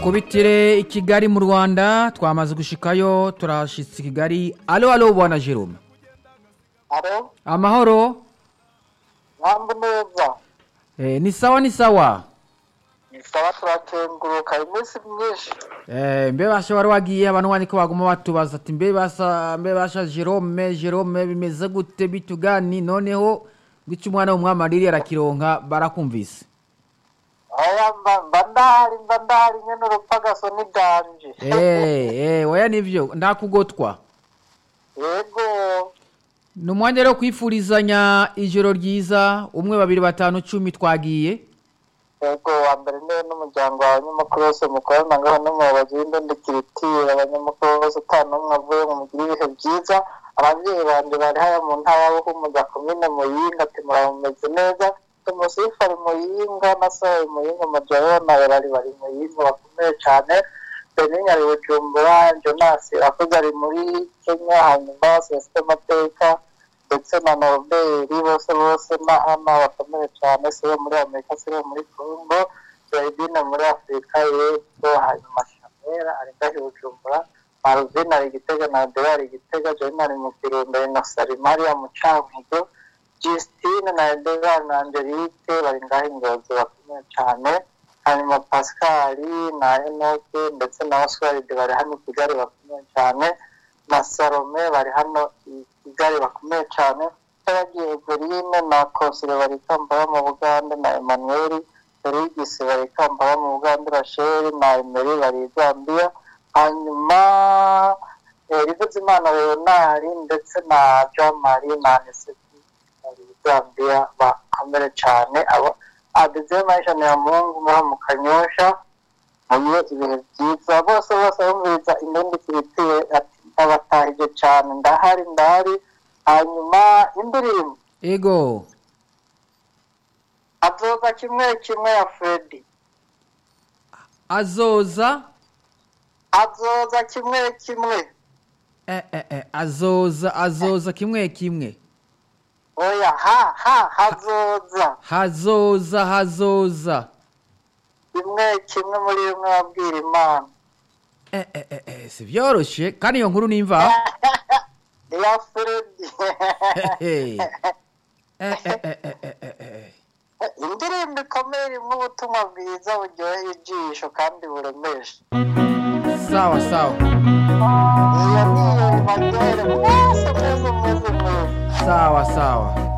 kubitire i kigali mu rwanda twamaze gushikayo turashitse i kigali alo alo bwana jerome alo amahoro mpamvu neza eh, ni sawa ni sawa ni sawa turakenguruka iminsi myinshi eh, mbe basha wari wagiye abantu wandiko baguma batubaza ati mbe basa mbe basha jerome jerome bimeze gute bitugani noneho ngwica umwana w'umwami ariri arakironka barakumvise aya mba mba ndahari mba ndahari nyene urupfagaso n'iganje eh, eh, oya nivyo ndakugotwa yego ni umwanya rero kwifurizanya ijoro ryiza umwe babiri batanu cumi twagiye yego wa mbere niwe n'umuryango wawe abanyamakuru bose mukorana ngaho n'umuyobozi w'indondekiritire abanyamakuru bose ata n'umwe avuye ngo mugire ibihe byiza ababyeyi banje bari haya mu ntara y'ubuhumuza komine muyinga ati murabumeze neza tumusifu ari muyinga na sohoye muyinga majayo nawe bari bari muyinga bakomeye cyane beninya ari bujumbura jonasi akoze ari muri kenya hanyuma sosiyete amateka ndetse na noruberi bose bose na ana bakomeye cyane sibo muri amerika sibo muri congo zayidine muri afurika y'epfo hanyuma shamera ari ngaho i bujumbura maruvine ari igitega na adela ari igitega joyine ari mu kirundo inosari mariya mu cankuzo justine na edela na angelique bari ngaho ingozi bakomeye cyane hanyuma pascali na enoke ndetse na oswald bari hano i kigali bakomeye cyane na salome bari hano i kigali bakomeye cyane n'abagiye eveline na konsile bari kampala mu bugande na emmanuel erigisi bari kampala mu bugande rasheli na emeri bari zambia hanyuma rivuzimana leonari ndetse na jean marie na aniseti bari zambia bakomere cyane abo adeze maisha ni ya mungu muha mu kanyosha mugire ibihe byiza bose bose bumviriza indondi kibitiye ati ndabatahije cyane ndahari ndahari hanyuma indirimbo ego azoza kimwe kimwe ya fredi azoza azoza kimwe kimwe eh, eh, eh, azoza azoza kimwe kimwe oya ha ha hazoza hazoza hazoza kimwe kimwe muri bimwe wabwira imana eh, eh, eh, eh, si vyoroshe kandi iyo nkuru nimva iya fredi Eh, eh, eh, eh, eh, eh, eh, eh. indirimbo ikomeye irimo ubutumwa bwiza buryoheye ijisho kandi buremesha sawa sawa iyo niyo ibaryohere mwese mwese mwese mwese sawa sawa